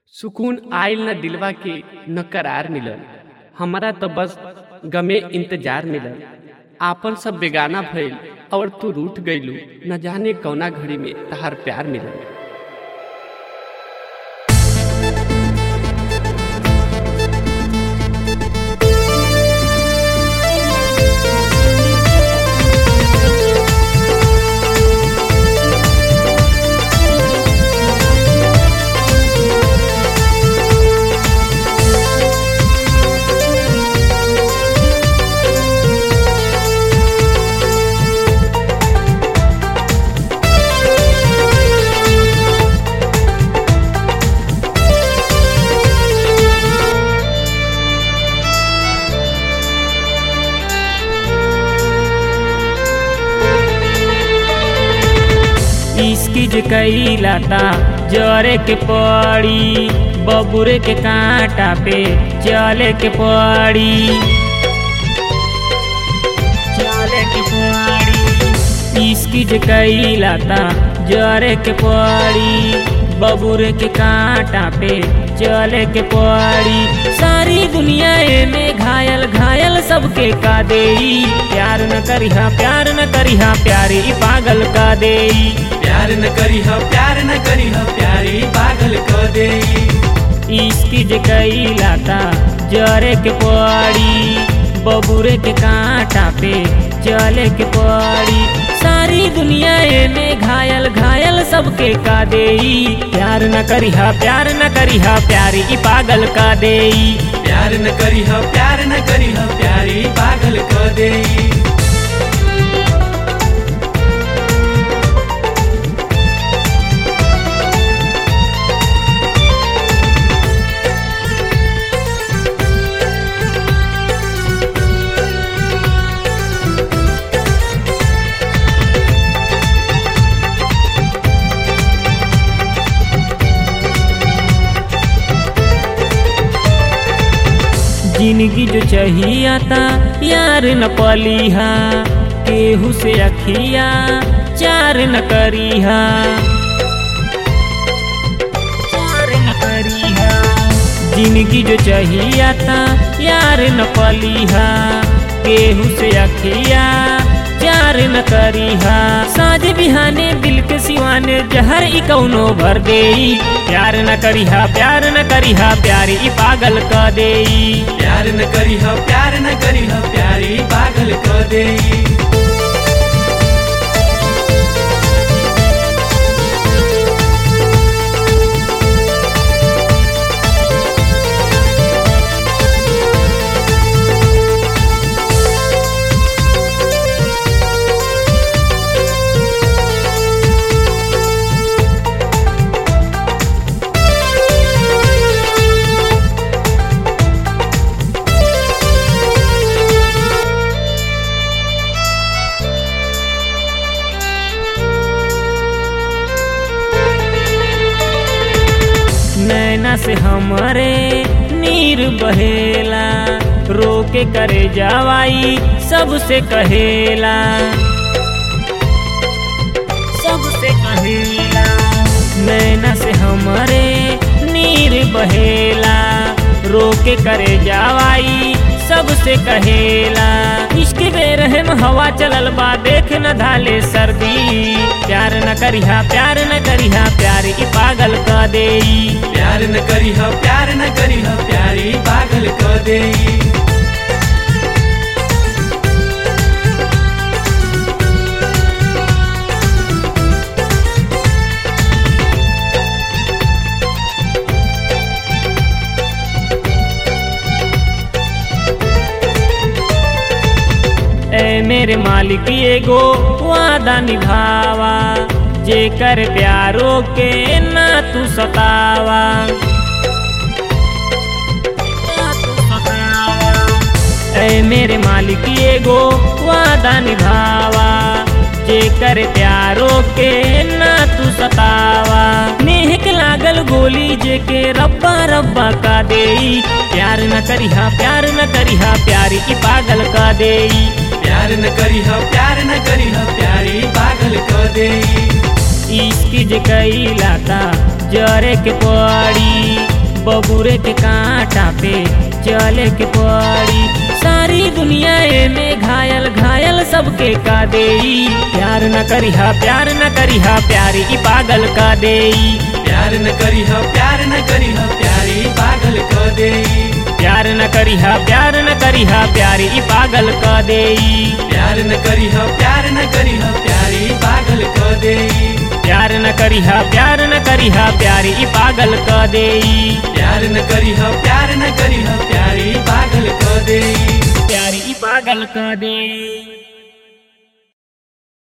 सुकून आइल न दिलवा के न करार मिलल हमरा तो बस गमे इंतजार मिलल आपन सब बेगाना भइल और तू रूठ गइलू न जाने कौना घड़ी में तहार प्यार मिलल इस्किज कैलाता जरे के पड़ी बबुरे के कांटा पे चले के पड़ी चले के पड़ी इस्किज कैलाता जरे के पड़ी बबुरे के कांटा पे चले के पड़ी सारी दुनिया में घायल घायल सबके का देई प्यार न करिहा प्यार न करिहा प्यारी पागल का देई प्यार न करी ह प्यार न करी ह प्यारी पागल क देई इसकी जे कैलाता जरे के पड़ी बबुरे के कांटा पे चले के पड़ी सारी दुनिया में घायल घायल सबके का देई प्यार न करिहा प्यार न करिहा प्यारी ई पागल का देई प्यार न करी ह प्यार न करी ह प्यारी पागल क देई जिंदगी जो चाहिए यार न पलीहा केहू से अखिया चार न करीहा चार न करीहा जिंदगी जो चाहिए यार न पलीहा केहू से अखिया चार न करीहा साज बिहाने दिल के सिवाने जहर ई कौनो भर देई प्यार न करिहा प्यार न करिहा प्यारी ई पागल क देई प्यार न करी ह प्यार न करी ह प्यारी पागल क देई नैना से हमरे नीर बहेला रोके करे जावाई सबसे कहेला सबसे कहेला नैना से हमरे नीर बहेला रोके करे जावाई सबसे कहेला इश्क बेरहम हवा चलल बा देख न धाले सर्दी प्यार न करिहा प्यार न करिहा प्यार ई पागल क देई प्यार न करी ह प्यार न करी ह प्यारी पागल क देई ए मेरे मालिक एगो वादा निभावा जेकर प्यारो के ना तू सतावा ए मेरे मालिक एगो वादा निभावा जेकर प्यारो के ना तू सतावा नेहक लागल गोली जेके रब्बा रब्बा का देई प्यार न करिहा प्यार न करिहा प्यारी ई पागल का देई प्यार न करी ह प्यार न करी ह प्यारी पागल क देई इश्क जे कैलाता जरे के पड़ी कुकुरे के कांटा पे चले के पड़ी सारी दुनिया में घायल घायल सबके का देई प्यार न करिहा प्यार न करिहा प्यारी ई पागल का देई प्यार न करीह प्यार न करीह प्यारी पागल क देई प्यार न करिहा प्यार न करिहा प्यारी ई पागल का देई प्यार न करीह प्यार न करीह प्यारी पागल क देई प्यार न करिहा प्यार न करिहा प्यारी ई पागल का देई प्यार न करीह प्यार न करीह प्यारी पागल क देई प्यारी ई पागल का देई